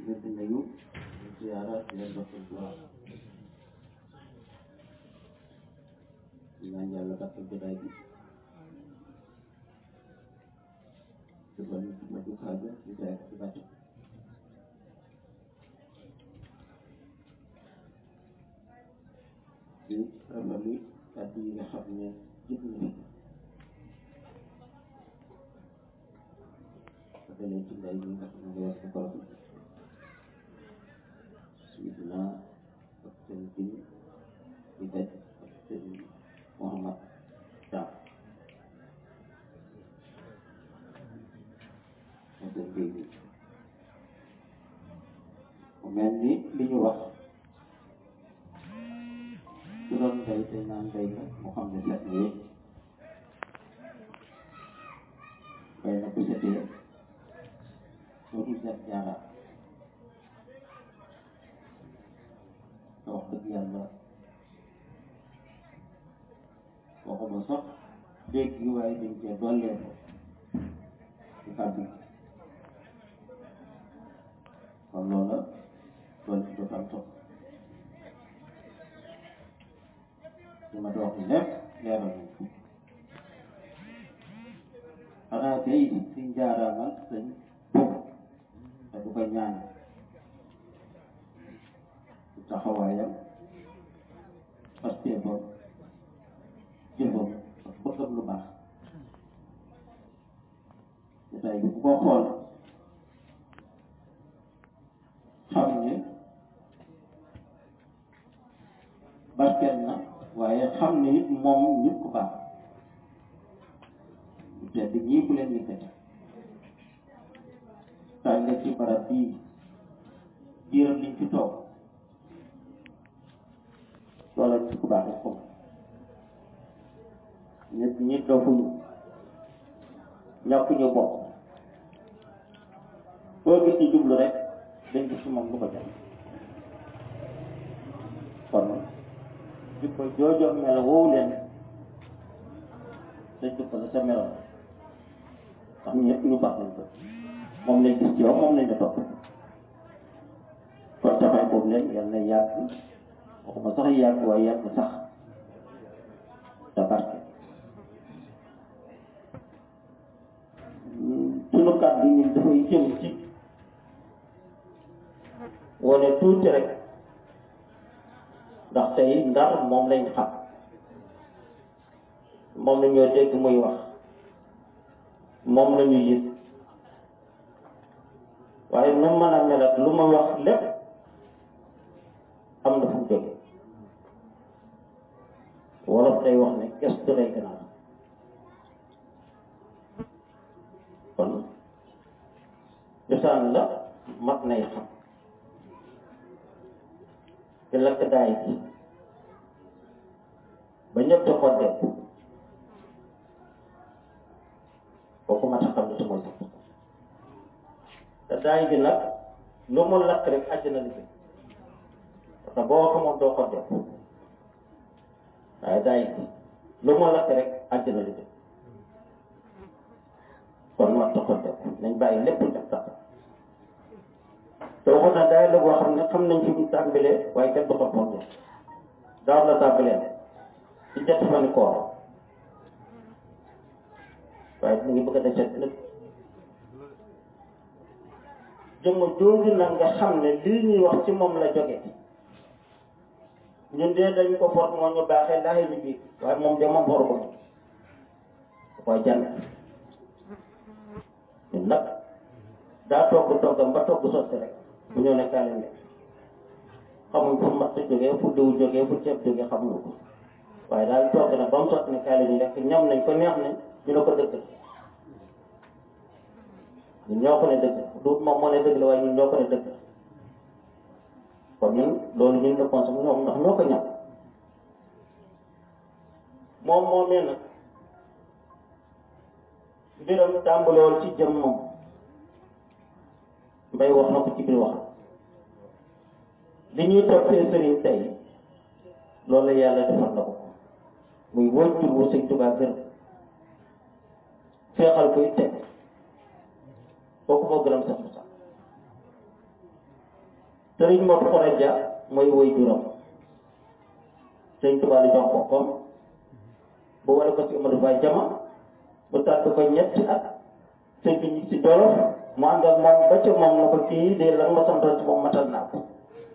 leen di nuyu di ziyaara di leen jox seen duwaa di ñaan yàlla gàttal jotaay bi jubal ñu ma ju xaaja di ziyaara ci bàtt di rafetlu kàddu yi nga xam ne jëf na fi dalee ci ndey bi nga xam ne yor ko bi Sidina ak seen bin di daj ak seen Muhammad Thiam ak seen béy bi mu mel ni li ñu wax su doon mbay te naan mbay la mu xam ne set na yëpp mbay na bu setee loolu set jaara te wax dëgg yàlla waxuma sax dégg yi waaye dañ cee dollee ko ci kàddu gi kon loola doon ci dootal topp li ma doon lépp leeral nañ ko xanaa tey si njaaraamal sañ te du ko ñaan ci taxawaayam pasteefam jëfam ak bëggam lu baax jotaay bi bu ko xool xam ne barkeel na waaye xam ne it moom nit ku baax te di ñii ku leen yëkkati taal la ci barab bii diiram liñ fi toog loola nit ku baax rek foofu nit ñi dofuñu ñàkk ñu bokk boo gis ci jublu rek dañ gis ci moom lu ko jël kon jikko joojoo melo woowu leen dañ jikko la sa meloon ndax ñëpp ñu baax lañ ko moom lañ gis ci yow moom lañ la topp kon taxaw boobu leen yal na yàgg waxuma sax yàgg waaye yàgg sax te barke sunu kàddu ñun dafay jëm ci wane tuuti rek ndax tey ndar moom lañ xam moom la ñoo dégg muy wax moom la ñu yëg waaye nu mën a mel ak lu ma wax lépp am na fu mu jóge wolof day wax ne gestu lay gën a am kon cosaan la mat nay xam te lakk daay bi ba ñëpp di xoddee kooku mat a xam ne su mooy sax te daay bi nag lu mu lakk rek àjjana li parce que boo xamoon doo xoddee waaye daay bi lu mu lakk rek àjjana li kon mat a xoddee nañ bàyyi lépp def sax te waxoon na daay la boo xam ne xam nañ fi mu tàmbalee waaye kenn du ko fondé daaw la tàmbalee ci ñetti fani koor waaye mu ngi bëgg a deset nag jëmm jooju nag nga xam ne lii ñuy wax ci moom la jóge ñun de dañ ko for moo ñu baaxee laaxee ñu biir waaye moom de moom for ko da koy jàng ñun nag daa togg toggam ba togg sotti rek bu ñëw ne kaale ne xamuñ fu matt jógee fu diw jógee fu ceeb jógee xamuñu ko waaye daal togg na ba mu sotti ne kaale ñu rek ñam nañ ko neex nañ ñu ne ko dëgg ñun ñoo ko ne dëgg du moom moo ne dëgg la waaye ñun ñoo ko ne dëgg kon ñun loolu ñun la consommé ñoom ndax ñoo ko ñam moom moomee nag mbiram tàmbalewul ci jëm moom mbay wax na ko ci biir wax li ñuy toppee sëriñ tey loolu la yàlla defal na ko muy wóccul wu sëñ Tuubaa gërëm feexal koy teg kooku moo gërëm sax sax sëriñ Mor Xoreja mooy woy juróom sëñ Tuubaa la jox boppam bu wala ko si Amadou Baye Jama mu tàgg ko ñetti at sëñ bi ñi si Jolof mu ànd ak moom ba ca moom na ko kii de lan ma santoon ci moom matal naa ko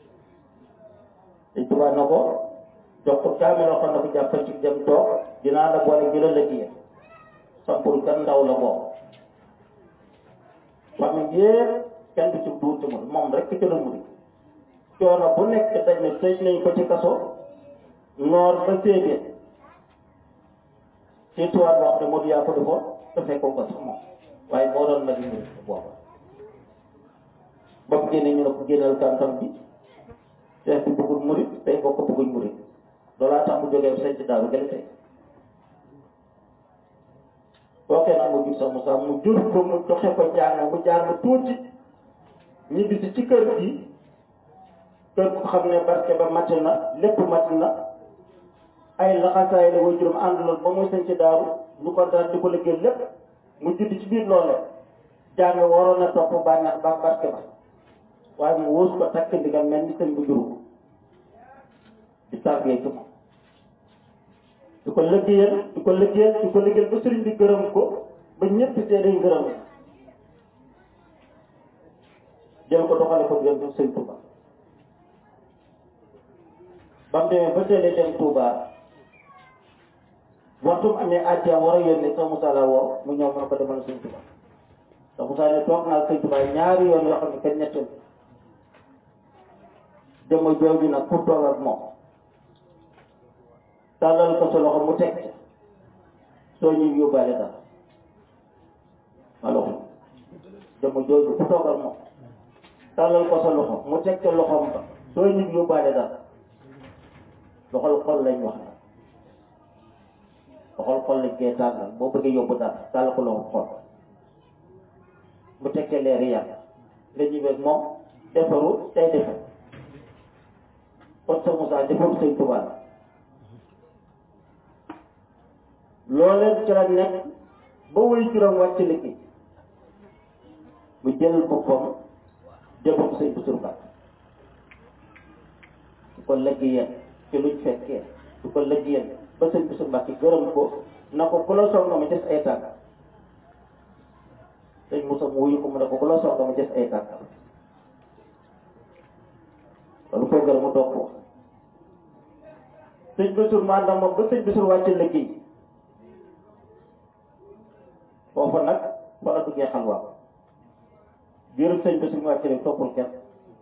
sëñ Tuubaa na ko jox ko kaamiloo xam ne ko jàppal ci dem toog dinaa la boole gi la lëggee sampul kan ndaw la boobu famille yépp kenn du ci duuti mu moom rek ci la muri coono bu nekk dañ ne tëj nañ ko ci kaso noor ba séedéet ci tuwaat wax ne Modou yaa ko defoon te fekkoo ko sax moom waaye moo doon ma di muri booba ba mu génne ñu ne ko génnal kantam bi seet bi bëggul murit tey boo ko bëgguñ murit loolaa tax mu jógee sañ ci daaw gën tey bookee nag mu jur sa Moussa mu jur ko mu doxe ko jàng mu jàng tuuti ñibbisi ci kër gi kër bu xam ne barke ba mat na lépp mat na ay laxasaay la way juróom ànduloon ba muy sañ ci daaru ñu ko daal di ko liggéey lépp mu judd ci biir loole jàng waroon na topp bànneex ba barke ba waaye mu wóos ko takk ndigal mel ni sëñ bu juru di tàggee ci moom di ko liggéeyal di ko liggéeyal di ko liggéeyal ba sëriñ bi gërëm ko ba ñëpp seede ngërëm jël ko doxale ko diggante sëñ Touba ba mu demee ba teelee dem Touba waxtu mu amee àjjaa war a yónnee sax Moussa la woo mu ñëw mën ko demal sëñ Touba sax Moussa ne toog naa sëñ Touba ñaari yoon yoo xam ne kenn ñetteel dama jooju nag pour toog ak moom tàllal ko sa loxo mu teg soo ñëw yóbbaale dara alors dama jooju ku toog ak moom tàllal ko sa loxo mu teg ca loxoom ba soo ñëw yóbbaale dara loxol xol lañ wax nag loxol xol lañ koy tàllal boo bëggee yóbbu dara tàllal ko loxo xol mu teg ca leeri yàlla nga ñëwee moom defaru tey defar kon sa Moussa defaru sëñ Tuubaa la looleen ci la nekk ba wuy juróom wàcc liggéey mu jël boppam jëbam sëñ Bassirou Ba du ko liggéeyal ci luñ fekkee du ko liggéeyal ba sëñ Bassirou Ba ci gërëm ko na ko ku la soxla ma des ay tànk sëñ Moussa mu wuyu ko mu ne ko ku la soxla ma des ay tànk loolu koy gërëm mu doog ko sëñ Bassirou ma ànd ak moom ba sëñ Bassirou wàcc liggéey foofu nag fa la duggee xalwa biirum sëñ bi suñu wàcc rek toppul kenn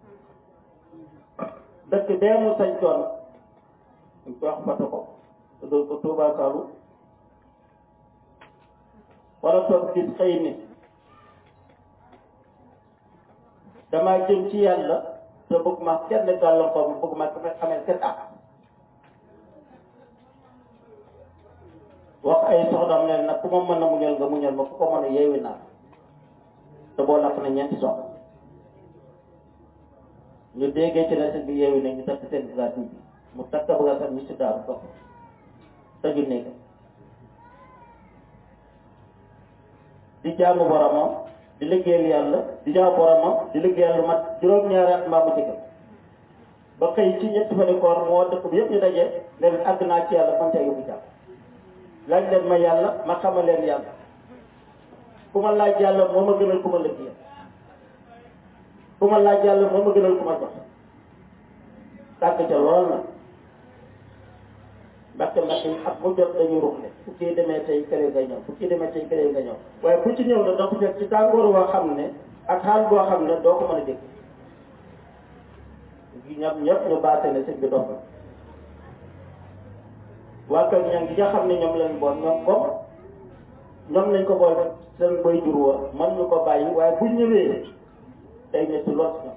dëkk bee mu sañ coon ñu koy wax fata ko te doon ko Tuubaa Saalu wala toog gis xëy ni damaa jëm ci yàlla te bëgg ma kenn gàllankoor ma bëgg ma ka xamee kenn ak wax ay soxnaam ne nag ku ma mën a muñal nga muñal ma ku ko mën a yeewi naa te boo lakk na ñeenti soxna ñu déggee ci la sëñ bi yeewi nañ ñu takk seen bagage bi mu takk bagage am ñu si daaru dox tëju néeg di jaamu boromam di liggéeyal yàlla di jaamu boromam di liggéeyal lu mat juróom-ñaari at mbaa mu ci gën ba xëy ci ñetti fan koor moo dëkk bi yëpp ñu daje ne leen àgg naa ci yàlla man tey yóbbu jàmm laaj leen ma yàlla ma xamal leen yàlla ku ma laaj yàlla moo ma gënal ku ma liggéeyal ku ma laaj yàlla moo ma gënal ku ma jox tàgg ca lool na mbàkke mbàkke yi ak mu jot dañuy ruxle fu kii demee tey kële nga ñëw fu kii demee tey kële nga ñëw waaye bu ci ñëw na da ko fekk ci tàngoor boo xam ne ak xaal boo xam ne doo ko mën a dégg ñoom ñëpp ñu baase ne sëñ bi dox na waa kër ña ngi nga xam ne ñoom lañ bool ñoom comme ñoom lañ ko bool seen bay jur wa man ñu ko bàyyi waaye bu ñëwee day metti lool si ñoom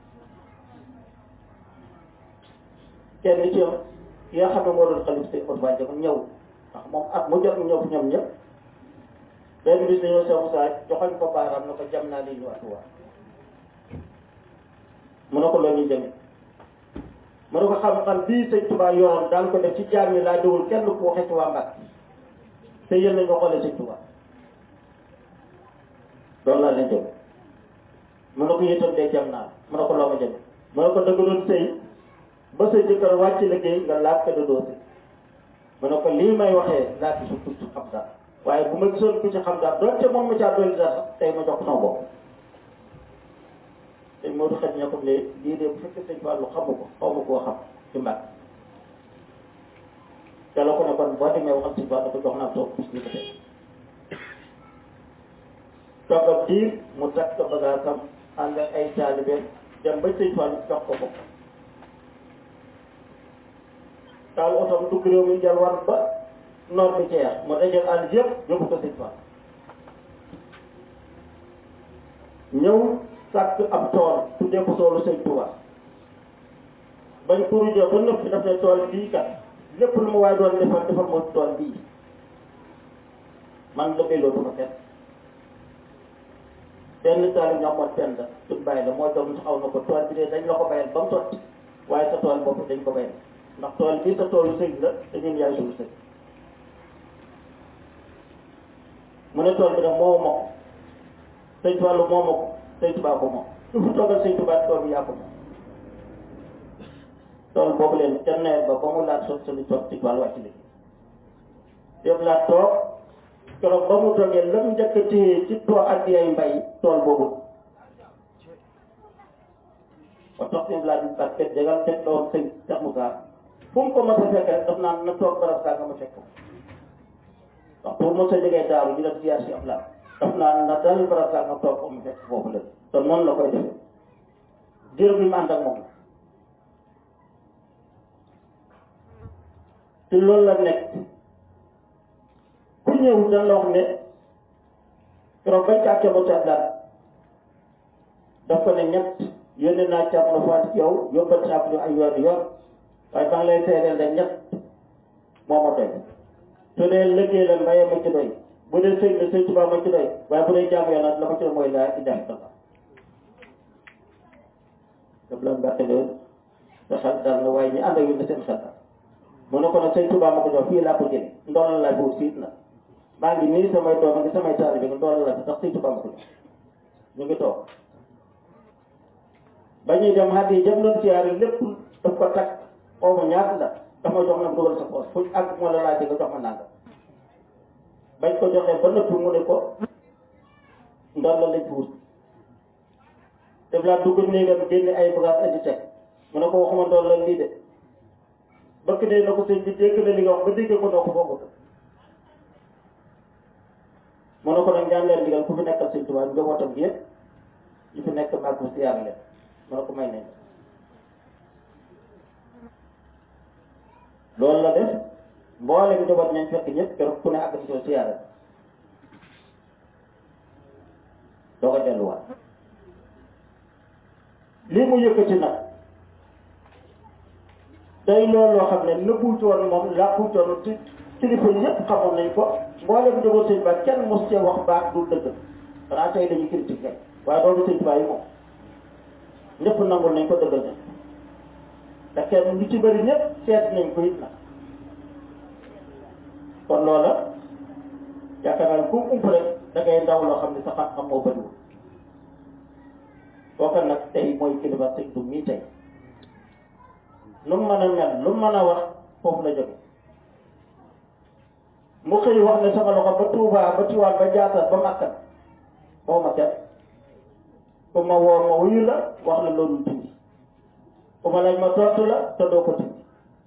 kenn ci yow ki nga xam ne moo doon xalif si Ousmane Ba Diop ñëw ndax moom at mu jot mu ñëw fi ñoom ñëpp benn bis dañoo Cheikh Moussa joxoñ ko baaraam na ko jam naa lii ñu atuwaa mu ne ko loolu ñu jëmee mu ne ko xam-xam bii sëñ Touba yoroon daan ko def ci jaam yi laa déglu kenn ku waxee ci waa Mbàkke te yéen nañ ko xoolee sëñ Touba loolu laa leen jëm mu ne ko yëtam dee jam naa mu ne ko loo ma jëme mu ne ko dëgg doon sëy ba sa jëkkër wàcc liggéey nga laaj ko doo sëy mu ne ko lii may waxee laaj su ku ci xam dara waaye bu ma gisoon ku ci xam dara doon te moom ma caa dolli dara sax tey ma jox sama bopp te moo du xet ña ko lee lii de bu fekkee sëñ Fallou xamu ko xaw ma koo xam ci mbàkk te la ko ne kon boo demee waxal sëñ Fallou ko jox naa toog bis ni ko tey toogal diir mu takk bagaasam ànd ak ay taalibeem dem ba sëñ Fallou jox ko ko taal otom dugg réew mi jël war ba noor bi ceex mu dajal àll yëpp yóbbu ko sëñ Fallou ñëw sàkk ab tool tuddee ko toolu sëñ Touba bañ kurujee ba nëpp daf ne tool bii kat lépp lu ma waaye doon defal defal moo tool bii man la belloo du ko fet benn taal ñoom moo tenn suñ bàyyi la moo doon taxaw na ko tool bi de dañ la ko bayal ba mu sotti waaye sa tool bopp dañ ko bayal ndax tool bii sa toolu sëñ la te ñun yaay suñu sëñ mu ne tool bi nag moo ma ko sëñ Fallou moo ma ko sëñ Tuubaa ko moom su fi toogal sëñ Tuubaa tool bi yaa ko moom tool boobu leen ca nawet ba ba mu laat sot sali toog ci Fallou wàcc liggéey def laa toog keroog ba mu toogee la mu njëkk a téye ci tool ak ay mbay tool boobu ba tax seen laaj bi parce que jagal teg la woon sëñ Cheikh Moussa fu mu ko mos a fekk rek daf naan na toog barab saa nga ma fekk ndax pour mos a jógee daaru ñu def ziar si ab laaj daf naa na dal barab saa nga toog ko mu fekk foofu la te noonu la koy defee diir bi mu ànd ak moom te loolu la nekk ku ñëw dañ la wax ne keroog bañ kaa ca mos a daal daf ko ne ñett yónnee naa càmm na faat ci yow yóbbal ci ab ñu ay yoon yoon waaye ba nga lay seedeel ne ñett moo ma doy su dee liggéey la mbayee ma ci doy bu dee sëñ la sëñ Tuubaa ma ci doy waaye bu dee jaamu yàlla la ma ci doy mooy laa ilaha illallah daf la mbàkke loolu sa xel dal na waaye ñi ànd ak yu ne seen xel dal mu ne ko nag sëñ Tuubaa ma ko jox fii laa ko jëlee ndoolal laa boobu siit na maa ngi nii samay doom ngi samay taalibe bi nga ndoolal la bi ndax sëñ Tuubaa ma ko jox ñu ngi toog ba ñuy dem xaddi yi jëm doon siyaare lépp daf ko takk xaw ma ñaata la dafa jox na dugal sa poos fu ñu àgg moo la laajte nga jox ma nanga bañ ko joxee ba nëpp mu ne ko ndol la lañ fi wut def laa dugg néegam génne ay bagage indi teg mu ne ko waxuma ndol la lii de bëkk dee na ko sëñ bi dégg na li nga wax ba dégg ko noo ko boobu mu ne ko nag ñaan leen digal ku fi nekkal sëñ Tuubaa njabootam gi yëpp ñu fi nekk maag bu siyaar leen mu ne ko may nañ loolu la def mboolem njaboot ñañ fekk ñëpp keroog ku ne àgg ci soo siyaare doo ko delluwaat lii mu yëkkati nag day loolu loo xam ne nëbbu coon moom làkku coon ci kilifa yëpp xamoon nañ ko mboolem njaboot sëñ ba kenn mos cee wax baax du dëgg xanaa tey dañuy critiquer waaye doomu sëñ Tuubaa yi moom ñëpp nangul nañ ko dëggal nañ te kenn lu ci bëri ñëpp seet nañ ko it nag kon loola yaakaar naa ne ku ump rek da ngay ndaw loo xam ne sa xam-xam moo bëriwul kooka nag tey mooy kilifa sëñ du mii tey lu mu mën a mel lu mu mën a wax foofu la jóge mu xëy wax ne sama loxo ba Tuubaa ba Tiwaan ba Jaasaan ba Makka boo ma kenn ku ma woo ma wuyu la wax la loolu dindi ku ma laaj ma tontu la te doo ko dindi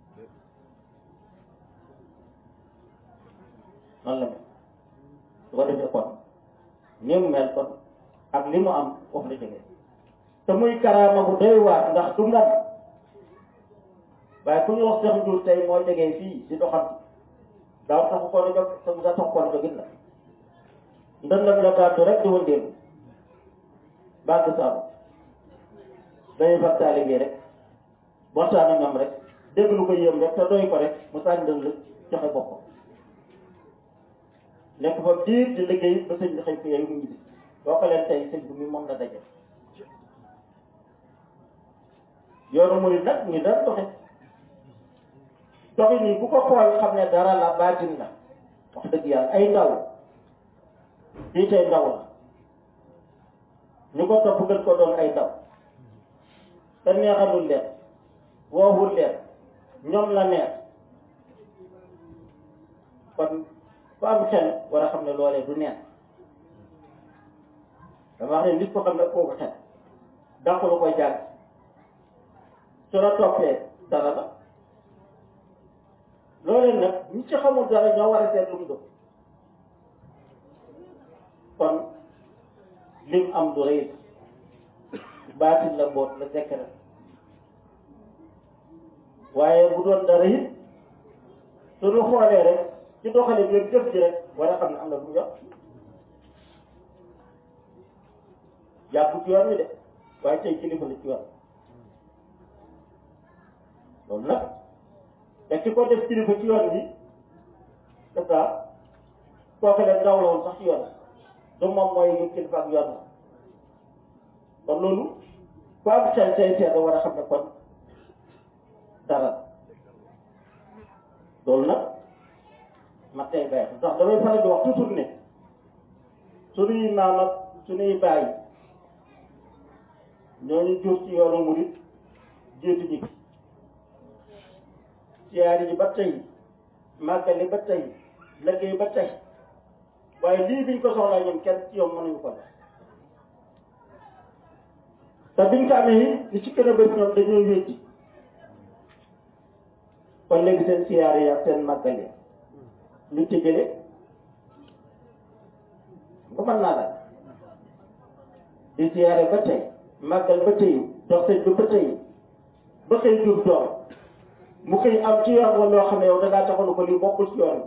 noonu la mel su ko defee kon ni mu mel kon ak li mu am foofu la jógee te muy karaama bu doy waar ndax du ngam waaye ku ñu wax Seex Njuur tey moo jógee fii di doxal daaw taxu ko na jóg te mu sa tax ko na jógit la ndëndam la gàddu rek di wëndeelu bàgg saabu day fag taalibe rek waxtaan ak ñoom rek dégg lu ko yéem rek te doy ko rek mu sànni dënd la joxe boppam nekk fa diir di liggéey ba sëñ bi xëy ko yooyu mu ñibbi boo ko leen tey sëñ bi mi moom la daje yoonu murid nag ñu daan doxe doxi nii bu ko xool xam ne dara la baatin la wax dëgg yàlla ay ndaw lii tey ndaw la ñu ko topp gën ko doon ay ndaw te te neexalul leen woowul leen ñoom la neex kon ku am xel war a xam ne loolee du neex dama wax ne nit ko xam ne kooku xel dàq la koy jàng su la toppee dara la loolee nag ñi ci xamul dara ñoo war a seet lu mu doon kon lim am du rëy baatin la mboot la secret waaye bu doon dara it suñu xoolee rek ci doxale bi jëf ji rek war a xam ne am na lu mu yor yàggu ci yoon wi de waaye tey kilifa la ci yoon loolu nag te ki ko def kilifa ci yoon bi c'est ça kooku leen ndaw la woon sax ci yoon du moom mooy ñu kilifa ak yoon la kon loolu ku am xel say seet war a xam ne kon dara loolu nag ma tey bay ndax damay faral di wax toujours ne suñuy maam ak suñuy baay ñooñu jur ci yoonu murit jiitu ñi siyaari yi ba tey màggali ba tey liggéey ba tey waaye lii biñ ko soxlaa ñoom kenn ci yow mënuñu ko def te biñ ko amee li ci gën a bëri ñoom dañoo wéeti kon léegi seen siyaari yi ak seen màggali lu ci jële nga mën naa la di siyaare ba tey màggal ba tey dox sëñ bi ba tey ba xëy jur doom mu xëy am ci yoon wala loo xam ne yow da ngaa taxalu ko lii bokkul ci yoon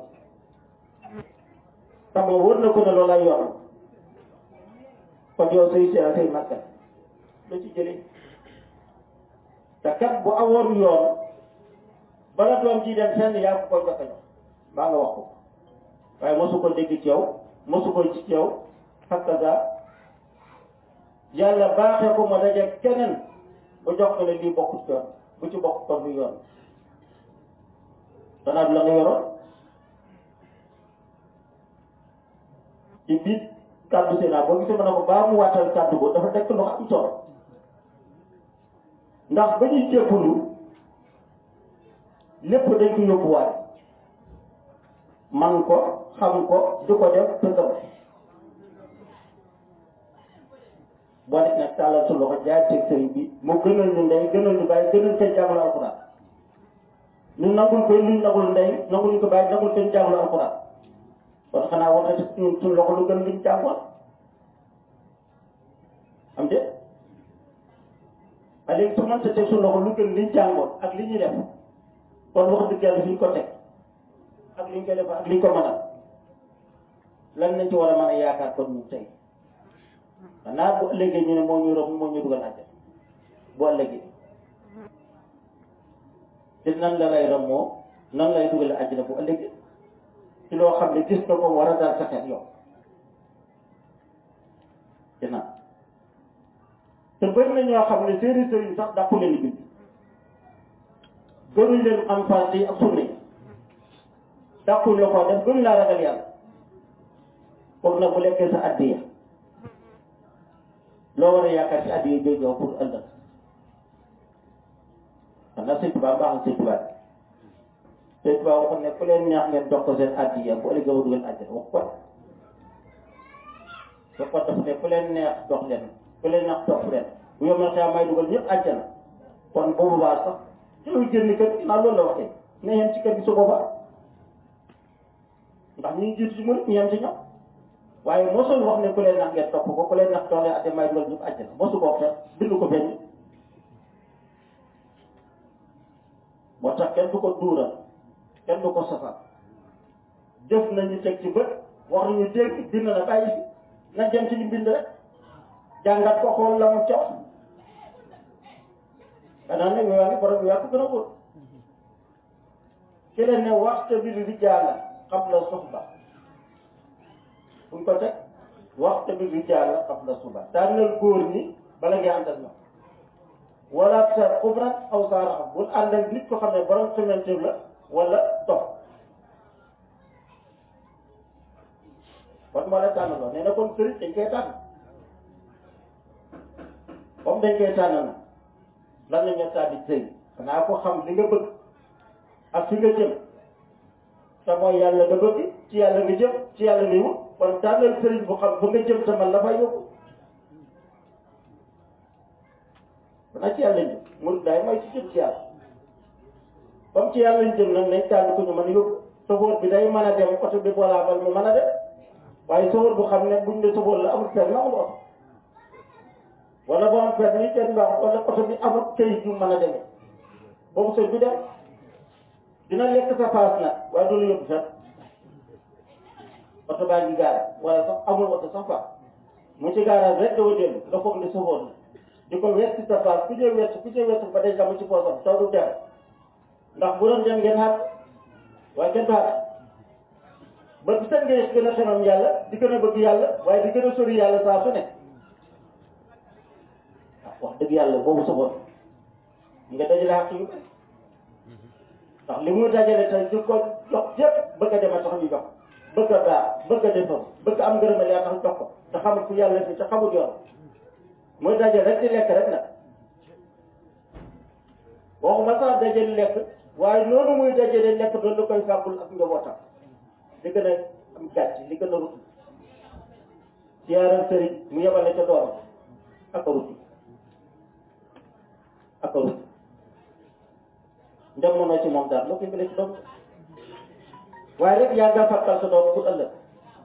te moom wër na ko ne loolu ay yoon kon yow say siyaare say màggal lu ci jële te kat bu awoon yoon bala doom ji dem fenn yaa ko koy jox a jox maa nga wax ko waaye mosu ko dégg ci yow mosu ko ci yow hakaza yàlla baaxee ko ma daje keneen bu jox ko ne lii bokkut yoon bu ci bokk kon lu yoon danaa la nga yoroon ci biir kàddu Sénat boo gisee ma ne ko baa mu waatal kàddu boobu dafa nekk lu am solo ndax ba ñuy jébbalu lépp dañ ko yóbbuwaat man ko xam ko du ko def te gëm boo def nag tàllal su loxo jaay teg sëriñ bi mu gënal ñu ndey gënal ñu bàyyi gënal seen jàngul alxuraan ñu nangul ko luñ nangul ndey nangul ñu ko bàyyi nangul seen jàngul alxuraan kon xanaa war na ci suñu suñu loxo lu gën liñ jàngoon am de a léegi su mënta teg suñu loxo lu gën liñ jàngoon ak li ñuy def kon wax dëgg yàlla fi ñu ko teg ak li ñu koy def ak li ñu ko mënal lan lañ ci war a mën a yaakaar kon ñu tey xanaa bu ëllëgee ñu ne moo ñu romb moo ñu dugal àjjana bu ëllëgee te nan la lay romb nan lay dugal àjjana bu ëllëgee ci loo xam ne gis nga ko war a daal sa xel yow te naan te bëri na ñoo xam ne seeni sëriñ sax dàqu leen bind gënuñ leen am farata yi ak sunna yi dàquñ la ko def gënuñ laa ragal yàlla foofu nag bu lekkee sa addiya loo war a yaakaar ci addiya jooju pour ëllëg xanaa sëñ Tuubaa baax na sëñ Tuubaa sëñ Tuubaa waxoon ne ku leen neex ngeen jox ko seen addiya bu ëllëgee ba dugal àjjana wax ko ba ko def ne ku leen neex jox leen ku leen neex topp leen bu yomal xeex may dugal ñëpp àjjana kon boobu baax sax jëlul génn kër gi naa loolu la waxee ne yem ci kër gi su boobaa ndax ñu ngi jiitu ci murit ñu yem ci ñoom waaye mosul wax ne ku leen nax ngeen topp ko ku leen nax doole ate may dugal ñëpp àjjana mosu ko wax bindu ko benn moo tax kenn du ko duural kenn du ko safal jëf nañu teg ci bët wax nañu dégg bind na bàyyi fi na dem ci li bind rek jàngat ko xool la mu ca wax xanaa nag yaa ngi borom yaa ko gën a wóor ki leen ne waxta bi rijaala qabla suhba fu ñu ko teg waxta bi rijaala qabla suhba tànnal góor ñi bala ngay ànd ak ñoom wala sa xubrat aw saaraxam bul ànd ak nit ko xam ne borom xamante la wala dox kon moo la tànn loo nee na kon sëriñ dañ koy tànn comme dañ koy tànn na lan la ñu tànn sëy xanaa ko xam li nga bëgg ak fi nga jëm te mooy yàlla nga bëgg ci yàlla nga jëm ci yàlla nga wut kon tànnal sëriñ bu xam ba nga jëm te man la fay yóbbu xanaa ci yàlla jëm murid daay mooy ci jëm ci yàlla comme ci yàlla ñu jëm nag nañ tànn ko ñu mën a yóbbu sofóor bi day mën a dem oto bi bolaabal mu mën a dem waaye sofóor bu xam ne buñ ne sofóor la amul permis amul oto wala boo am permis kenn baax wala oto bi amul këyit yu mën a demee boobu sëñ bi dem dina lekk sa paas nag waaye du la yóbbu sax oto baa ngi gaara wala sax amul oto sax fa mu ci gaara rek dafa dellu nga foog ne sofóor la di ko wet ci sa paas ku ñëw wet ku ñëw wet ba day mu ci poosam taw du dem ndax bu doon dem ngeen xaar waaye kenn du xaar ba bu seen ngay gën a xemam yàlla di gën a bëgg yàlla waaye di gën a sori yàlla saa su ne wax dëgg yàlla boobu sa bopp nga dajale xaq yu bëri ndax li muy dajale tey di ko jox yëpp bëgg a dem a tax ñu jox bëgg a daa bëgg a defar bëgg a am ngërëmal yaa tax jox ko te xamul fu yàlla fi te xamul yoon mooy dajale rek di lekk rek nag waxuma sax dajale lekk waaye noonu muy dajale lekk doon la koy fàggul ak njabootam li gën a am gàcc li gën a rut siyaaral sëriñ mu yebale ca dooram ak a ruti ak a ruti ndem mënoo ci moom daal loo koy bële ci doom waaye rek yaa nga fàttal sa doom pour ëllëg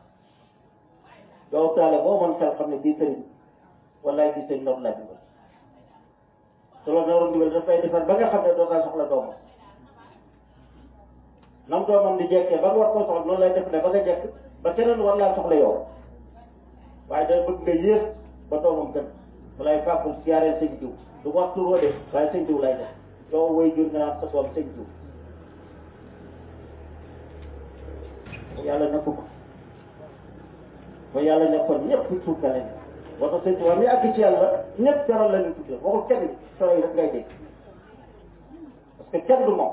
yow taale boo mën xel xam ne bii sëriñ wallaay bii sëriñ loolu laa digal te loolu naroon digal dafay defar ba nga xam ne doo kaa soxla doomam nam doomam di jekkee ba nga war koo soxla noonu lay def ne ba nga jekk ba keneen war laa soxla yow waaye day bëgg nga yées ba doomam gën mu lay fàggul siyaareel sëñ diw du wax turoo de waaye sëñ diw lay def yow way jur nga naan sa doom sëñ diw yàlla nekk ko ba yàlla nekkoon ñëpp suuf ka lañ boo tax sëñ Tuubaa mi àgg ci yàlla ñëpp jaral la ñu tuddee waxul kenn solo yi rek ngay dégg parce que kenn du moom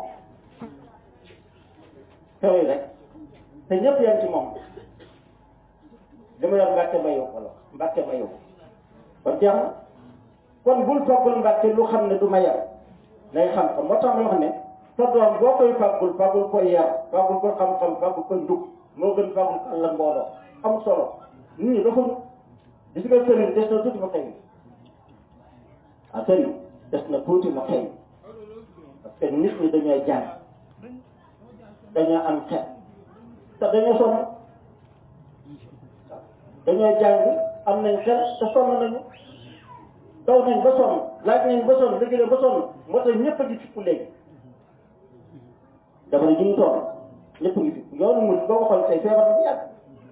solo yi rek te ñëpp yem ci moom li ma yor mbàkke ma yow wala mbàkke ma yow kon jeex na kon bul toggul mbàkke lu xam ne du ma yar day xam xam moo tax ma wax ne sa doom boo koy fàggul fàggul koy yar fàggul ko xam-xam fàggul ko njub moo gën fàggul ko àll mbooloo am solo nit ñi dafa gis nga sëriñ des na tuuti ma xëy ah sëriñ des na tuuti ma xëy parce que nit ñi dañoo jàng dañoo am xel te dañoo sonn dañoo jàng am nañ xel te sonn nañu daw nañ ba sonn laaj nañ ba sonn liggéey ba sonn moo tax ñëpp a ngi fippu léegi jamono ji ñu toll ñëpp a ngi fippu yoonu mu boo ko xool tey feebar na bu yàgg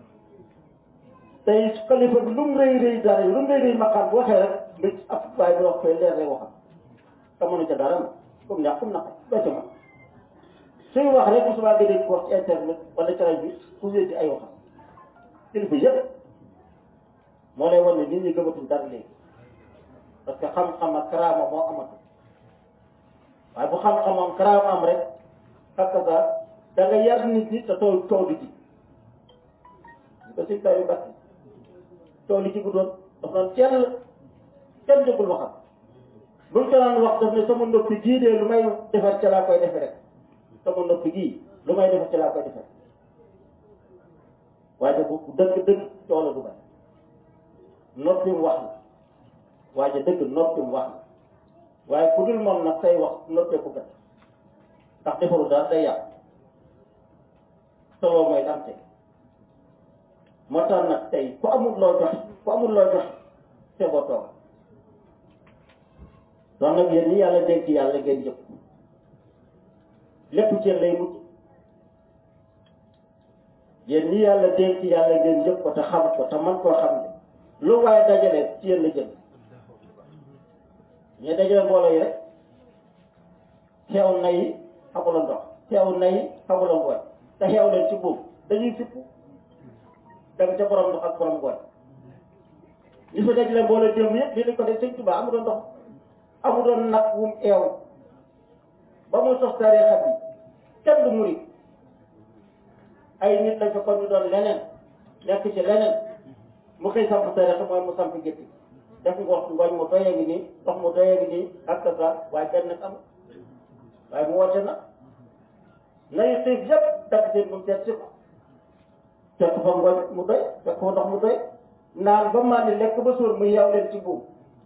tey xalifa bi lu mu rëy rëy dara lu mu rëy rëy maqaam bu waxee rek nga ab waaye bi wax koy leer lay waxam te mënu ca dara na comme neex comme naqar ba ca man suy wax rek bu subaa nga dégg ko wax ci internet wala ci rajo bi ku wéddi ay waxam kilifa yëpp moo lay wan ne nit ñi gëmatuñ dara léegi parce que xam-xam ak karaama moo amatul waaye bu xam-xamam karaama am rek xakka sa da nga yar nit ñi te tool tool di ji ko si taw yu bàtt tool yi ci bu doon daf naan kenn kenn déggul waxam buñ ko naan wax daf ne sama noppi gii de lu may defar ca laa koy defe rek sama noppi gii lu may defar ca laa koy defe waaye de bu dëgg dëgg tool du bari noppi mu wax la waaye dëgg noppi mu wax la waaye ku dul moom nag say wax noppee ko gën ndax defaru daal day yàq solo mooy dam teg moo tax nag tey ku amul loo jox ku amul loo jox te boo toog doon nag yéen ñi yàlla dénk yàlla ngeen jëpp lépp ci yéen lay mujj yéen ñi yàlla dénk yàlla ngeen jëpp ko te xam ko te man koo xam ne lu waaye dajale ci yéen la jëm ñu dajale mbooloo yi rek xeew na yi xamula ndox xeew na yi xamula ngooñ te xeew leen ci boobu dañuy fippu dem ca borom ndox ak borom ngooñ li fa dajale mbooloo jëm yëpp li lañ ko def sëñ Tuubaa amu doon ndox amu doon nag wum eew ba mu sos tariixa bi kenn du murit ay nit lañ fa kon ñu doon leneen nekk ci leneen mu xëy samp tariixa mooy mu samp gétti def ngox ngooñ mu doyee gi nii ndox mu doyee gi nii ak kasa waaye kenn am waaye mu woote na nañu xiif yëpp dagg seen mu seet si ko fekk fa ngooñ mu doy fekk fa ndox mu doy naan ba maa ni lekk ba suur muy yaw leen ci buum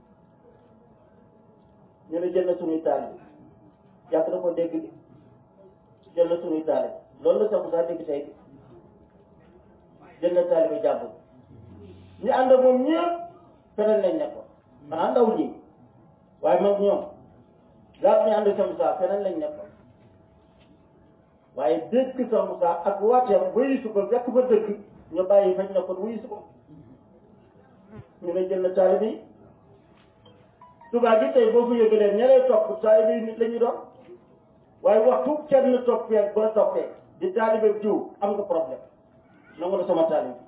ñu ne jël na suñuy taal bi yàgg na ko dégg bi jël na suñuy taal loolu la sax saa dégg tey bi jël na taal bi jàmbur ñu ànd ak moom ñëpp feneen lañ nekkoon xanaa ndaw ñi waaye mag ñoom laata ñu ànd ak Cheikh Moussa feneen lañ nekkoon waaye dégg Cheikh Moussa ak waateem wuyu ko fekk fa dëgg ñu bàyyi fañ nekkoon wuyu ko ñu ne jël na taal bi subaa gi tey boo ko yëgalee ña lay topp taalibe yi nit la ñu doon waaye waxtu kenn toppee ba toppee di taalibe jiw am nga problème nangu na sama taalibe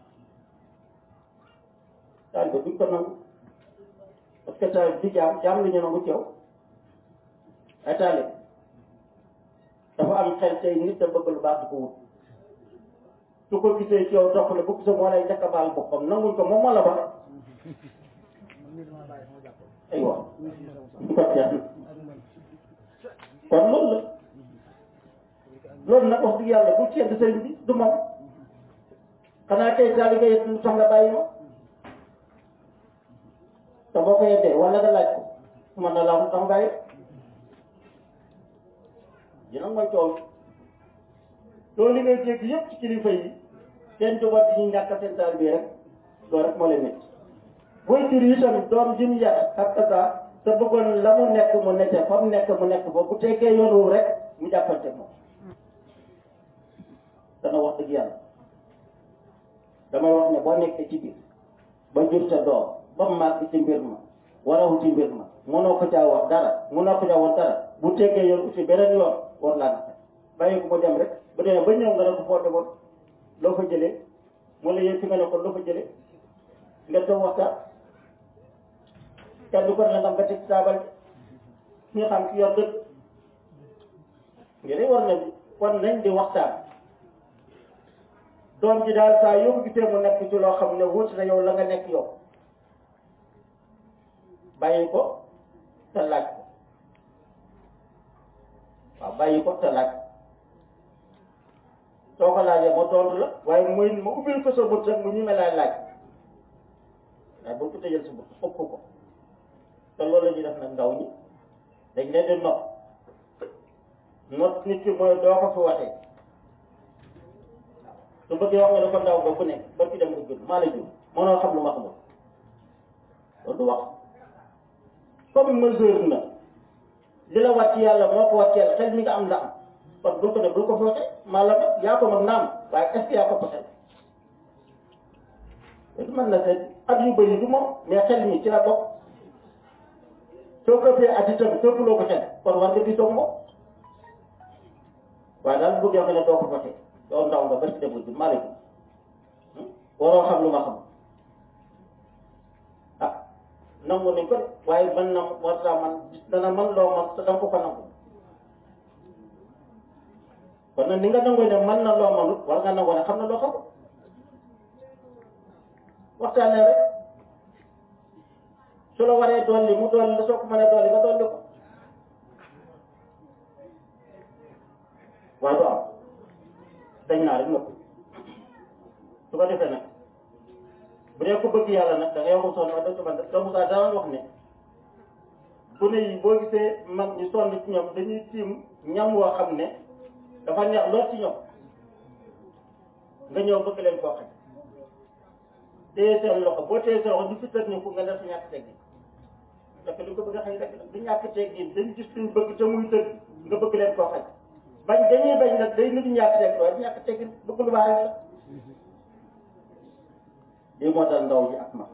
taalibe duñ ko nangu parce que taalibe di jaam jaam la ñu nangu ci yow ay taalibe dafa am xel tey nit da bëgg lu baax di ko wut su ko gisee ci yow dox la bu gisee moo lay njëkk a baal boppam nanguñ ko moom moo la ba aywa kon loolu la loolu nag wax dëgg yàlla bu ceeb sëriñ bi du moom xanaa kay taalibe yi lu tax nga bàyyi ma te boo ko yeddee wala nga laaj ko man na laa mu tax bàyyi dina mooy coow loolu li ngay dégg yëpp ci kilifa yi seen jubat yi ñu ñàkk seen taalibe yi rek loolu rek moo leen métti booy jur yi tamit doom ji mu yar ak kasa te bëggoon la mu nekk mu nekk fa mu nekk mu nekk fa bu teggee yoon wu rek mu jàppante moom dana wax dëgg yàlla damay wax ne boo nekkee ci biir ba jur sa doom ba mu màgg ci mbir ma warawu ci mbir ma mënoo ko caa wax dara mënoo ko caa wax dara bu teggee yoon aussi beneen yoon war laa naka bàyyi ko mu dem rek bu demee ba ñëw nga ne ko foo demoon loo fa jëlee mu la yéen fi nga ne ko loo fa jëlee nga toog waxtaan kenn du ko ne nga nga teg saabal ñu xam ki yor dëgg ngeen war na war nañ di waxtaan doom ji daal saa yoo ko gisee mu nekk ci loo xam ne wuute na yow la nga nekk yow bàyyi ko te laaj ko waaw bàyyi ko te laaj soo ko laajee ma tontu la waaye muy ma ubbil ko sa bët rek mu ñu me laay laaj waaye boo ko tëjal sa bët ëpp ko te loolu la ñuy def nag ndaw ñi dañ leen di nopp not nit ki mooy doo ko fi waxee su bëggee wax nga dafa ndaw ba ku nekk ba ki dem nga jur maa la jur mënoo xam lu ma xamul loolu du wax comme mesure na li la wàcc yàlla moo ko wàcceel xel mi nga am la am kon bul ko def bul ko fi waxee maa la mag yaa ko mag naam waaye est-ce que yaa ko xel loolu mën na seet at yu bëri du moom mais xel mi ci la bokk soo ko fee at itam toppaloo ko xel kon war nga di toog moom waaye daal bu joxe ne doo ko fexe yow ndaw nga bari ci def ji maa la ji waroo xam lu ma xam ah nangu nañ ko de waaye man na war saa man dana man loo man te danga ko ko nangu kon nag ni nga nangoo ne man na loo manut war nga nangoo ne xam na loo xam waxtaanee rek su la waree dolli mu dolli la soo ko mënee dolli nga dolli ko waaye du am dañ naa rek nëpp su ko defee nag bu dee ko bëgg yàlla nag da ngay wax sonn wax dëgg fa da Moussa daan wax ne gune yi boo gisee mag ñu sonn ci ñoom dañuy tiim ñam woo xam ne dafa neex lool ci ñoom nga ñëw bëgg leen koo xam téye seen loxo boo téye seen loxo ñu fi tëj ni fu nga def ñàkk teggin parce que li ko bëgg a xëy rek la du ñàkk teggin dañ gis suñ bëgg te muy tëj nga bëgg leen koo xañ bañ dañuy bañ nag day nit ñàkk teggin waaye ñàkk teggin bëgg lu baax rek la lii moo dal ndaw ji ak ma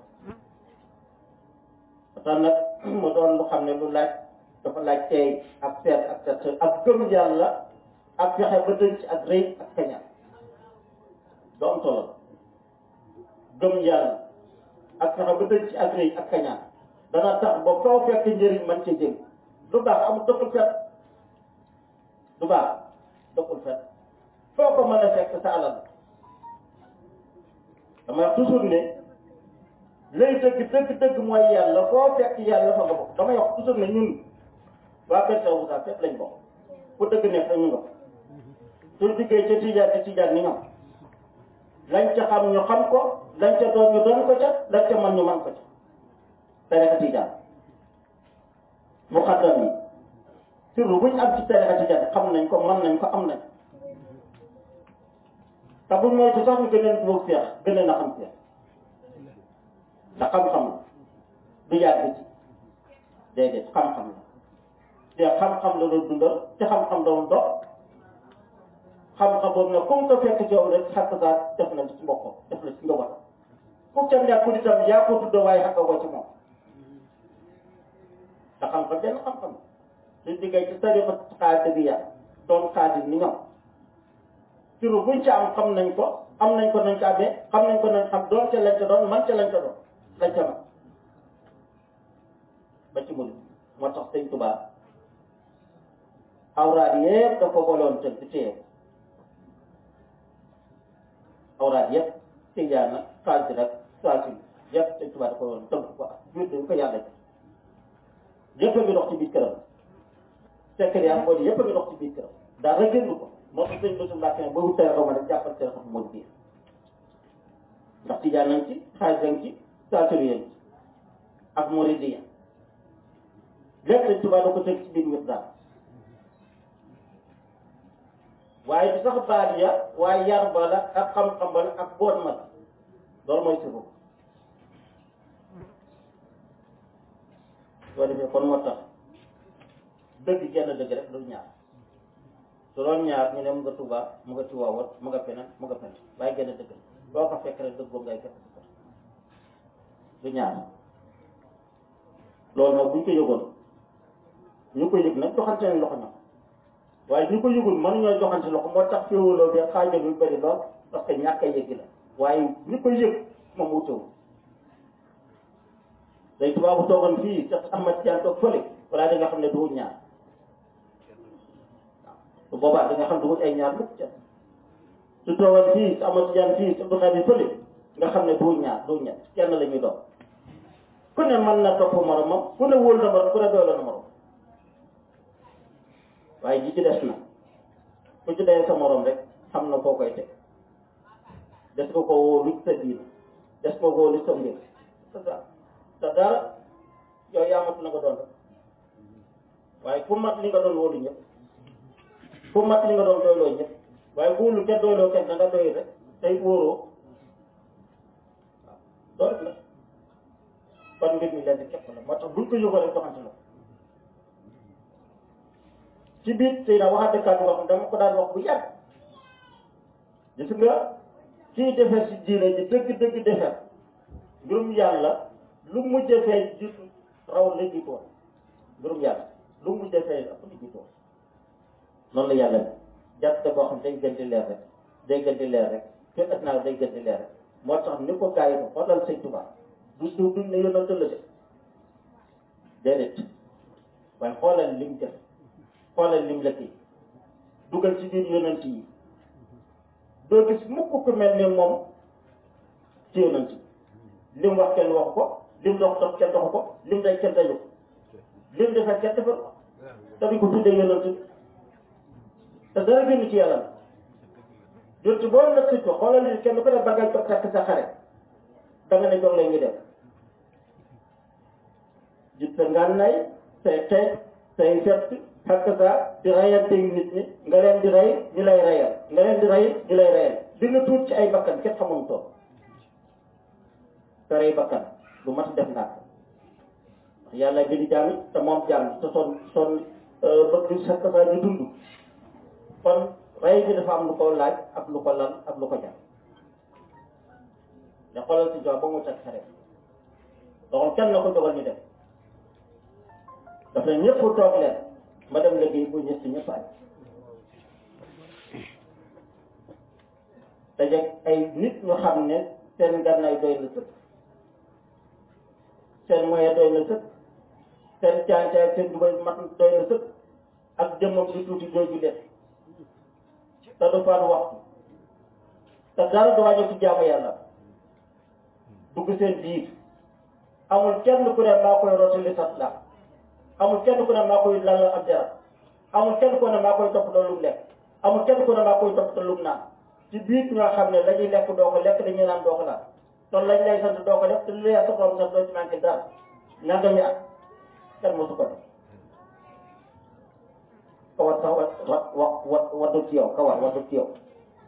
tax nag mu doon lu xam ne lu laaj dafa laaj teey ak seet ak set ak gëm yàlla ak fexe ba dënc ak rëy ak kañaan doo am solo gëm yàlla ak fexe ba dënc ak rëy ak kañaan dana tax ba foo fekk njëriñ man ci jëm lu baax amul dëkkul fet lu baax dëkkul fet foo ko mën a fekk sa alal dama wax toujours ne lay dëgg dëgg dëgg mooy yàlla foo fekk yàlla fa nga bokk damay wax toujours ne ñun waa Kër Saalum Moussa fépp lañ bokk fu dëgg nekk rek ñu nga suñ diggee ca tijaan ci tijaan ni ñoom lañ ca xam ñu xam ko lañ ca doon ñu doon ko ca lañ ca mën ñu mën ko ca tarixa tijaan mu xaddam yi surtout buñ am ci tarixa tijaan xam nañ ko mën nañ ko am nañ te buñ moytu sax ñu gën leen bóog seex gën leen a xam seex ndax xam-xam la du yàgg ci déedéet xam-xam la te xam-xam la doon dundal te xam-xam doon dox xam-xam boobu nag comme que fekk ci yow rek xàq saa def na ci mbokkam def na ci nga war ku ca nekkul itam yaa ko tudd waaye xàq ko ci moom te xam-xam benn xam-xam suñ diggee ci tariqa xaadir bi ya doon xaadir ni ñoom turu buñ ca am xam nañ ko am nañ ko nañ ko amee xam nañ ko nañ xam doon ca lañ ca doon man ca lañ ca doon lañ ca man ba ci mul moo tax sëñ Tuubaa awraad yëpp dafa boloon tënk téye awraad yëpp tijaan nag xaadir ak saasil yëpp sëñ Tuubaa dafa boloon tënk ko ak jur dañ ko yàlla yëpp a ngi dox ci biir këram fekk yaa moo di yëpp a ngi dox ci biir këram daal rek génn ko moo tax sëñ Bassirou Mbacke ba wut teel a rek jàppal teel a xam moo di biir ndax tijaan nañ ci xaalis nañ ci saasuru yéen ak muridiya lépp sëñ Tuubaa da ko teg ci biir mbir daal waaye du sax baat ya waaye yar ba la ak xam-xam ba la ak boot ma la loolu mooy si boobu soo defee kon moo tax dëgg genn dëgg rek du ñaar su doon ñaar ñu ne mu nga Tuubaa mu nga Tiwaawan mu nga feneen mu nga feneen waaye genn dëgg la boo ko fekk rek dëgg boobu ngay fekk si kër du ñaar loolu nag buñ ko yëgoon ñu ko yëg nag joxante nañ loxo ñoom waaye ñu ko yëgul mënuñoo joxante loxo moo tax féewaloo bi xaajal yu bëri lool parce que ñàkk a yëg la waaye ñu ko yëg moom wutewul day tubaab bu toogoon fii sax Ahmad Tijaan toog fële wala da nga xam ne duwul ñaar waaw su boobaa da nga xam duwul ay ñaar mukk ca su toogoon fii sa Ahmad Tijaan fii sa Abdou Khadre fële nga xam ne duwul ñaar duwul ñett kenn la ñuy doon ku ne mën na topp moromam ku ne wóol na morom ku ne doyla na morom waaye ji ci des na ku ci dee sa morom rek xam na foo koy teg des ko ko wóolu sa diina des ko wóolu sa mbir c'est ça te dara yow yaa mat na nga doon rek waaye ku mat li nga doon wóolu ñëpp ku mat li nga doon doyloo ñëpp waaye wóolu kenn doyloo kenn da nga doy rek tey wóoroo waaw loolu la kon mbir mi leen képp la moo tax buñ ko yóbboo rek doxante la ci biir tey na waxante kàddu wax dama ko daan wax bu yàgg gis nga kii defar si diine ji dëgg dëgg defar mbirum yàlla lu mu defee jiitu raw la jiitoon mbirum yàlla lu mu defee ëpp la jiitoon noonu la yàlla bi jàpp boo xam day gën di leer rek day gën di leer rek fekk at naa day gën di leer rek moo tax ni ko gars yi ko xoolal sëñ Tuubaa du du duñ ne yonante la de déedéet waaye xoolal lim def xoolal lim la kii dugal ci biir yonant yi doo gis mukk ku mel ni moom ci yonant yi lim wax kenn wax ko lim dox dox kenn dox ko lim day kenn dañu ko lim defar kenn defar ko te duñ ko tuddee yonant bi te dara génn ci yàlla la yonent boo la si ko xoolal li kenn ku ne ba ngay toog takk sa xare da nga ne jox la ñu def jut sa ngànnaay say xeet say fett xakk sa di rayante nit ñi nga leen di rey ñu lay reyal nga leen di rey ñu lay reyal di nga tuut ci ay bakkan kenn xamul toog te rey bakkan lu mat def naa ko ndax yàlla bi di jaam te moom jaam te son son bëgg di xakk sa ñu dund kon rey bi dafa am lu ko laaj ak lu ko lal ak lu ko jar ne xoolal si jox ba mu teg xare doxal kenn na ko jogal ñu def daf ne ñëpp toog leen ma dem liggéey bu ñëpp ñëpp añ dajeeg ay nit ñu xam ne seen gànnaay doy na sëkk seen moyen doy na sëkk seen caancaay seen dubay mat doy na sëkk ak jëmmam di tuuti jooju leen te du faatu waxtu te dara du wàññi ci jaamu yàlla dugg seen biir amul kenn ku ne maa koy rotali sat la amul kenn ku ne maa koy lal ab jarab amul kenn ku ne maa koy topp lu mu lekk amul kenn ku ne maa koy topp lu mu naan ci biir ñoo xam ne la ñuy lekk doo ko lekk dañuy naan doo ko naan ton lañ lay sant doo ko def te lu lay sa borom sax doo ci manqué dara nanga mi at kenn mosu ko def kawar sax wa wa wa waddu ci yow kawar waddu ci yow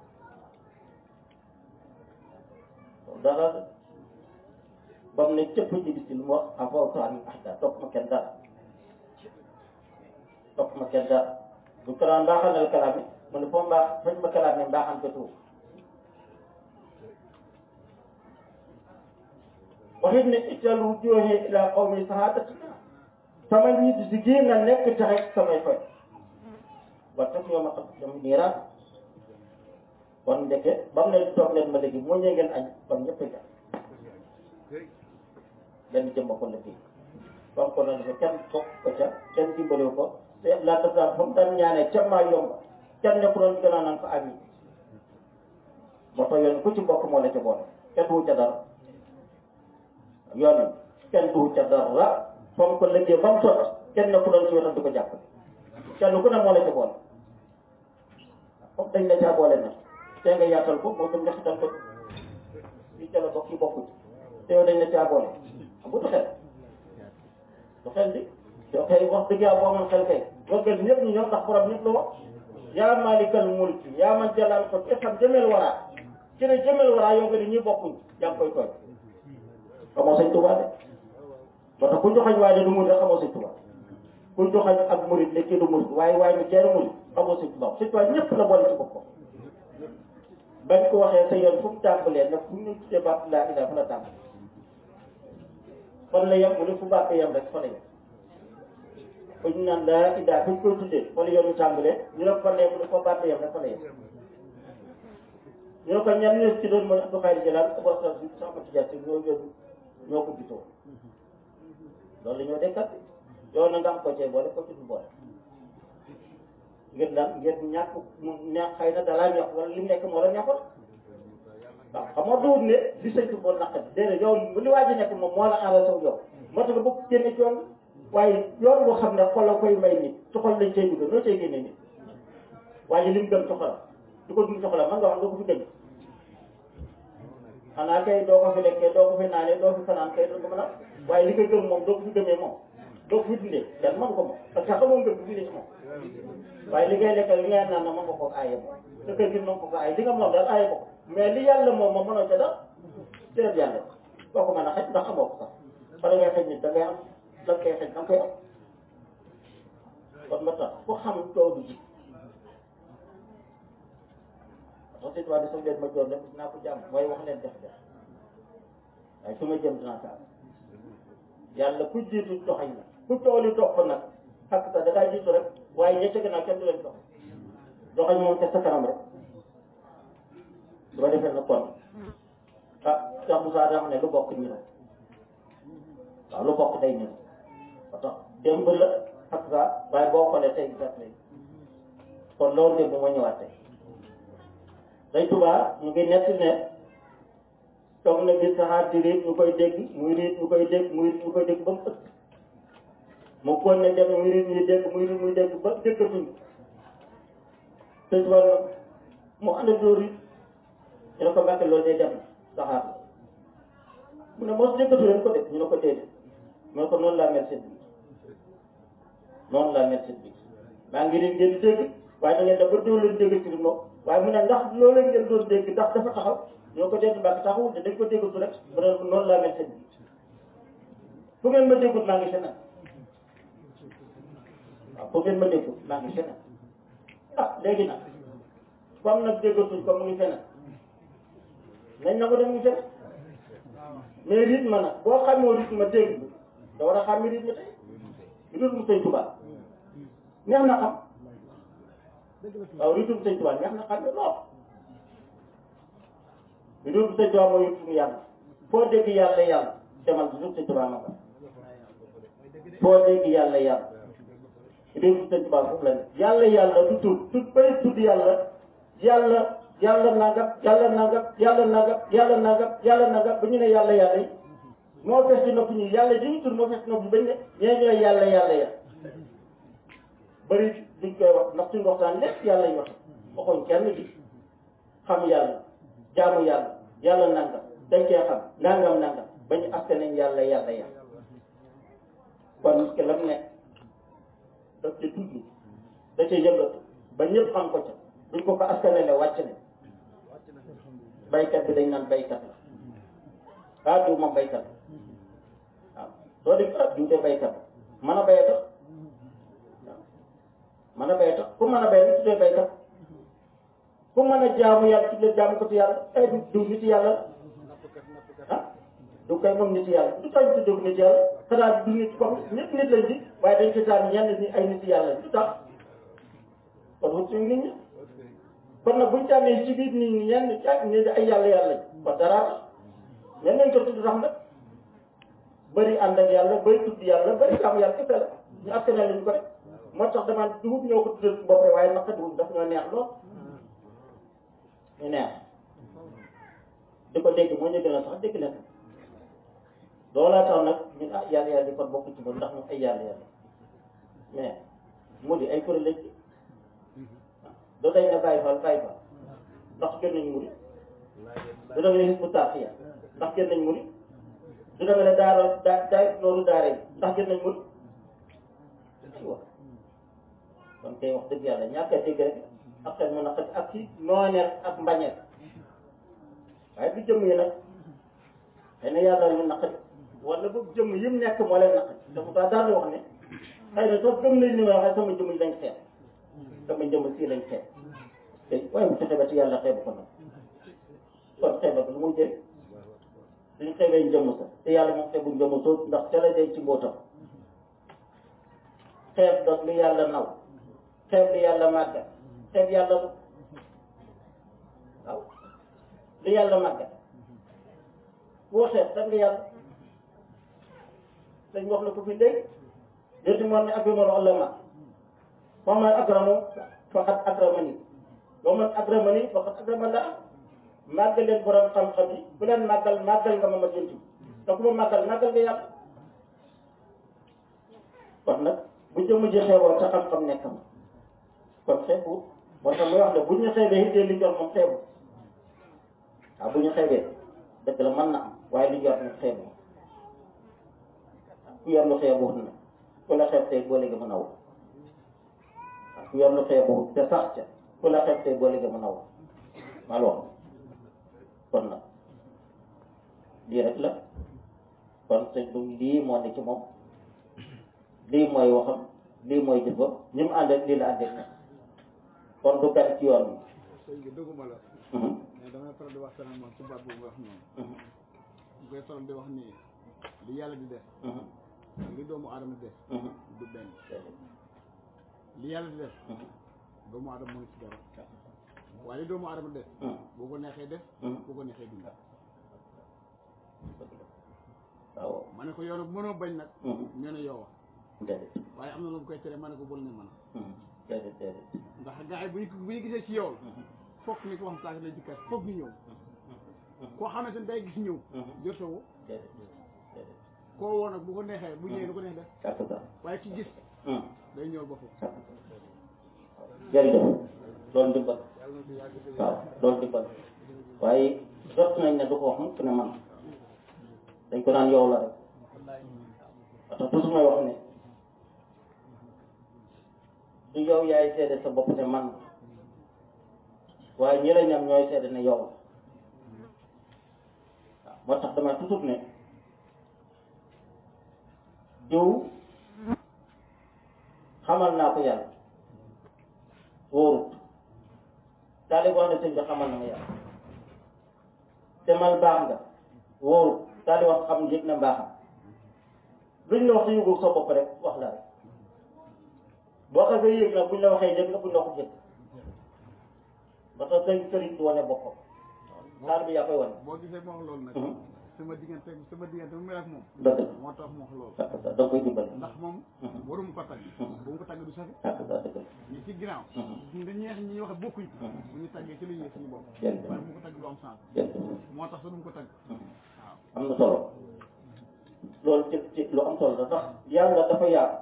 dara ba mu ne cëpp ci bis lu mu wax afawtu an ahda topp ma kenn dara topp ma kenn dara bu ko daan mbaaxal na kalaam yi mu ne foo mbaax fañ ma kalaam yi mbaaxal ko tuub waxit ne ital wujuhi ila qawmi sahadatina sama nit si gii nga nekk taxe samay fay wa tax yow ma xam dama niiraan kon ndeke ba mu ne toog leen ma léegi moo ñëwee ngeen añ kon ñëpp a benn jëmba ko la fii comme ko noonu kenn bokk ko ca kenn dimbaliwu ko te laa daf daan fa mu daan ñaanee ca maa yomb kenn nekku doon gën a naan ko ami moo tax yoon ku ci bokk moo la ca boole kenn duwu ca dara yoon kenn duwu ca dara fa mu ko lëggee ba mu sotti kenn nekku doon ci wetam di ko jàppale kenn ku ne moo la ca boole comme dañ la caa boole nag te nga yaatal ko moo tam ñaxital ko li ca la bokk yi bokku te yow dañ la caa boole bu du xel du xel di yow kay wax dëgg yàlla boo amoon xel kay waggal ñëpp ñu ñëw ndax borom ñëpp la wax yaa maalikal mulki yaa man jalal ko te xam jëmel waraa ci ne jëmel waraa yow nga ni ñi bokkuñ yaa ngi koy tooñ xamoo sëñ Tuubaa de ba tax ku joxañ waaye du murid rek xamoo sëñ Tuubaa ku joxañ ak murid ne kii du murid waaye waaye ni ceeru murid xamoo sëñ Tuubaa sëñ Tuubaa ñëpp la boole ci boppam bañ ko waxee sa yoon fu mu tàmbalee nag fu ñu tuddee baat laa ilaa fa la tàmbalee fan la yem mu ne fu baax yem rek fa la yem ba ñu naan laa idaa bu ñu koy tuddee fa la yoonu tàmbalee ñu ne ko fan la yem mu ne fa baax yem rek fa la yem ñu ne ko ñan ñoo ci doon mooy Abdou Khadre Jalal Abou Assane bi sax ma tijaat ñoo yoonu ñoo ko gisoo loolu la ñoo dekkat yow na nga am ko cee boole ko ci du boole ngir lan ngir ñàkk mu neex xëy na dalaa ñor wala li mu nekk moo la neexoon waaw xam nga duut ne li sëñ boo naqat déedéet yow li waa ji nekk moom moo la arrangé wu yow moo tax nga bëgg génne ci yoon waaye yoon boo xam ne xol la koy may nit ci xol lañ cay dugg noo cay génne nit waaye li mu gëm ci xolam du ko dund ci xolam man nga wax nga ko fi gën xanaa kay doo ko fi lekkee doo ko fi naanee doo fi fanaan kay doo ko mën a waaye li koy gëm moom doo ko fi gëmee moom doo ko fi dundee kenn man ko moom parce que xamoo ngëm bi ci moom waaye li ngay lekk li ngay naan na mën nga koo aaye moom sa kër gi mën ko ko aaye li nga moom daal aaye ko mais li yàlla moom moom mënoo ca dara cërëb yàlla boo ko mën a xëj ndax xamoo ko sax bala ngay xëj nit da ngay am da nga koy xëj da nga koy am kon ba tax ku xam coow du ji parce que waa di sa leen ma joor lépp dinaa ko jàmm mooy wax leen def def waaye su ma jëm dinaa ko am yàlla ku jiitu doxañ la ku coow li topp nag xakk sax da ngaa jiitu rek waaye ña ca gannaaw kenn du leen dox doxañ moom te sa kanam rek bu ko defee nag kon ah Cheikh Moussa daa xam ne lu bokk ñu ne waaw lu bokk day ñëw ba tax démb la ak saa waaye boo xoolee tey gisat léegi kon loolu démb moo ñëwaat tey day tubaa mu ngi nett ne toog na gis saxaar di riit ñu koy dégg muy riit ñu koy dégg muy riit ñu koy dégg ba mu ëpp mu kon ne dem muy riit ñuy dégg muy riit muy dégg ba déggatuñ sëñ tubaa na mu ànd doo riit ñu ne ko mbàkke loolu day dem saxaar la mu ne mos déggatu leen ko def ñu ne ko déedéet mu ne ko noonu laa mel seen bi noonu laa mel seen bi maa ngi leen ngeen dégg waaye da ngeen def ba doo leen dégg ci moom waaye mu ne ndax loolu ngeen doon dégg ndax dafa taxaw ñu ne ko déedéet mbàkke taxawul de dañ ko déggatu rek mu ne noonu laa mel seen bi fu ngeen ma déggut maa ngi feneen waaw fu ngeen ma déggut maa ngi feneen ah léegi nag comme nag déggatuñ ko mu ngi feneen nañ na ko dem ngi feneen mais rythme nag boo xamoo rythme dégg bi da war a xam rythme tey rythme sëñ Tuubaa neex na xam waaw rythme sëñ Tuubaa neex na xam ne lool rythme sëñ Tuubaa mooy rythme yàlla foo dégg yàlla yàlla demal rythme sëñ Tuubaa ma ko foo dégg yàlla yàlla rythme sëñ Tuubaa foofu la ne yàlla yàlla du tudd tudd bay tudd yàlla yàlla yàlla nangam yàlla nangam yàlla nangam yàlla nangam yàlla nangam ba ñu ne yàlla yàlla yi moo fees ci nopp ñi yàlla di ñu tur moo fees ci nopp ñi bañ ne ñee ñooy yàlla yàlla ya bëri duñ koy wax ndax suñu waxtaan lépp yàlla ñu wax waxuñ kenn di xam yàlla jaamu yàlla yàlla nangam dañ cee xam nangam nangam bañ aske nañ yàlla yàlla ya kon nit ki lam nekk daf ca tudd da ca yëngatu ba ñëpp xam ko ca duñ ko ko askanale wàcc ne baykat bi dañ naan baykat la ah diw moom baykat la waaw soo def ah diw de baykat la mën a bay tax waaw mën a bay tax ku mën a bay lu tuddee baykat ku mën a jaamu yàlla tuddee jaamu ko ci yàlla ay du diw nit yàlla la ah du koy moom nit yàlla du tax ñu tuddee ko nit yàlla xanaa du nit comme ñëpp nit lañ di waaye dañ ci tànn ñenn ñi ay nit yàlla du tax kon wut suñu nit ñi kon nag buñ tànnee ci biir nit ñi ñenn ñi ne ay yàlla yàlla lañ kon dara ñen nañ ko tudd sax nag bëri ànd ak yàlla bëri tudd yàlla bëri xam yàlla kese la ñu askanale lañ ko rek moo tax dama dugub ñoo ko tuddal bopp rek waaye naka dugub daf ñoo neex lool ñu neex di ko dégg moo ñu gën a sax dégg na ko loolaa tax nag ñun ah yàlla yàlla di kon bokk ci moom ndax ñu ay yàlla yàlla mais mu di ay kuréel lañ ci doo day ne bàyyi fal bàyyi fal ndax gën nañ muri du da nga ne Hizbut Tarqiyyah ndax gën nañ muri du da nga ne daara daa daay loolu daara yi ndax gën nañ muri aywa kon kay wax dëgg yàlla ñàkk a dégg rek ak xel mu naqari ak ci nooneel ak mbañeel waaye du jëmm yi nag xëy na yàlla ñu naqari wala boog jëmm yim nekk moo leen naqari te mu tax daal di wax ne xëy na sax gëm nañ ni ma waxee sama jëmm yi lañ xeet sama jëmm sii lañ xeet te waaye bu fexe ba ci yàlla xeebu ko nag kon xeeba lu muy jëriñ suñ xeebee njëmm sa te yàlla moom xeebu njëmm soo ndax ca la dee ci mbootam xeeb doog lu yàlla naw xeeb lu yàlla màggal xeeb yàlla lu waaw lu yàlla màggal boo xeeb sax nga yàlla dañ wax la ko fi léegi léegi moo ne akramul ulama wa man akramu faqad akramani wa man akramani faqad akrama la màggal leen borom xam-xam yi bu leen màggal màggal nga ma ma jënti te ku ma màggal màggal nga yàlla kon nag bu jëmm ji xeeboon sa xam-xam nekk ma kon xeebu moo tax muy wax ne bu ñu xeebee it li jot moom xeebu waaw bu ñu xeebee dëgg la mën na am waaye li jot nag xeebu ku yor lu xeebu na ku la xeeb tey boo léegi mën a wut waaw ku yor lu xeebu te sax ca ku la xeeb tey boo léegi mën a wut maa wax kon nag lii rek la kon sëñ du lii moo ne ci moom lii mooy waxam lii mooy jëfam ñi mu ànd ak lii la ànd ak nag kon du gan ci yoon bi. sëñ bi dëgguma la. mais damay faral di waxtaan ak moom ci baat boobu nga wax noonu. ñu koy faral di wax ni li yàlla di def. li doomu aadama di def. du benn. li yàlla di def. doomu aadama mënu ci dara. waaye li doomu aadama def. boo ko neexee def. boo ko neexee dund. waaw. ma ne ko yow nag mënoo bañ nag. ñu ne yow déedéet. waaye am na lu mu koy tere ma ne ko bul ne man déedéet déedéet. ndax gars yi bu ñu bu ñu gisee ci yow la. fokk ni ko wax saa lay dikkaat fokk ñu ñëw. koo xamante ni day gis ñëw. jotoo déedéet déedéet. koo woo nag bu ko neexee bu ñëwee lu ko neex def kàttu daal. waaye ki gis day ñëw ba foofu. jërëjëf loolu ndimbal waaw loolu ndimbal waaye jot nañ ne du ko wax mukk ne man dañ ko naan yow la rek parce que toujours may wax ne du yow yaay seede sa bopp ne man waaye ñi la ñam ñooy seede ne yow la waaw moo tax dama toujours ne diw xamal naa ko yàlla wóorut taali wax ne sëñ bi xamal na ma yàlla demal baax nga wóorut taali wax xam yëg na mbaaxam luñ la wax te yëgul sa bopp rek wax la rek boo xasee yëg nag buñ la waxee yëg na buñ la waxut yëg ba tax sëñ sëriñ du wane boppam taal bi yaa koy wane boo gisee ma wax loolu nag. sama diggante sama diggante mu mel ak moom. dëgg la moo tax mu wax loolu. da nga koy dimbali ndax moom. waruma ko tagg. bu mu ko tagg du safi. dëgg la dëgg la ñi ci ginnaaw. ñi ñeex ñi wax bokkuñ. bu ñu taggee ci lu ñuy suñu bopp. jërëjëf waaye bu mu ko tagg du am sens. jërëjëf moo tax sa du mu ko tagg. waaw am na solo loolu ci ci lu am solo la ndax yàlla dafa yaatu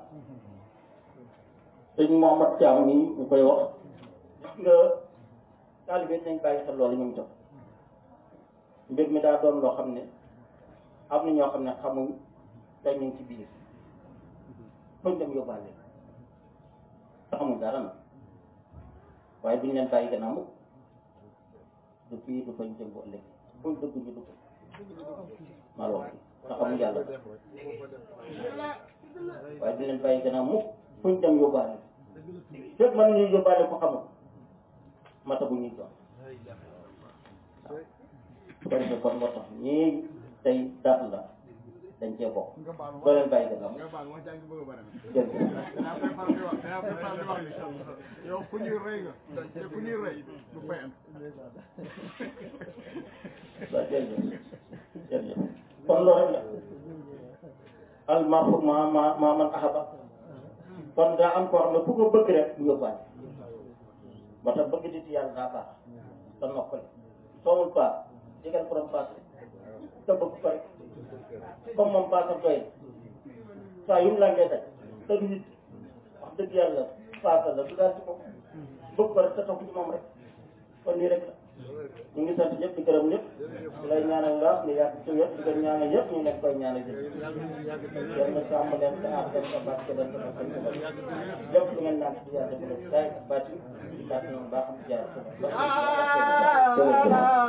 sëñ Mohamad Thiam nii ñu koy wax gis nga taalibe nañ bàyyi xel loolu ñoom tam mbir mi daa doon loo xam ne am na ñoo xam ne xamuñ te ñu ngi ci biir fuñ dem yóbbaale te xamuñ dara na waaye duñ leen bàyyi gannaaw mukk du fii du fañ jëm bu ëllëg fuñ dugg ñu dugg maa la wax te xamuñ yàlla waaye duñ leen bàyyi gannaaw mukk fuñ dem yóbbaale fépp mën nañu yóbbaale ko xamul mata bu ñuy doon su ko defee kon moo tax ñii tey daat la dañ cee bokk nga baal ma doo leen bàyyi gannaaw nga baal ma jàng bëgg a bare na dégg danaa koy faral di wax danaa koy faral di wax ni yow ku ñuy rey nga te ku ñuy rey du fayant waaw jërëjëf jërëjëf kon loolu rek la al marfu ma ma ma man ahaba kon daa am koo xam ne ku ko bëgg rek du yóbbaale moo tax bëgg nit yàlla daa baax te noppale soomul paas digal borom paas te bëgg ko rek comme moom paasam doy saa yu mu langee daj te du nit wax dëgg yàlla paasa la du daal ci moom bëgg ko rek te topp ci moom rek kon lii rek la ñu ngi sant ñëpp di gërëm ñëpp di lay ñaanal la nga yàgg ci wet di ko ñaanal yëpp ñu leen koy ñaanal yëpp yal na sàmm leen te aar leen te barke leen te barke leen lépp lu ngeen naan ci yàlla def leen saay ak baatin di kàttan bu baax am jaar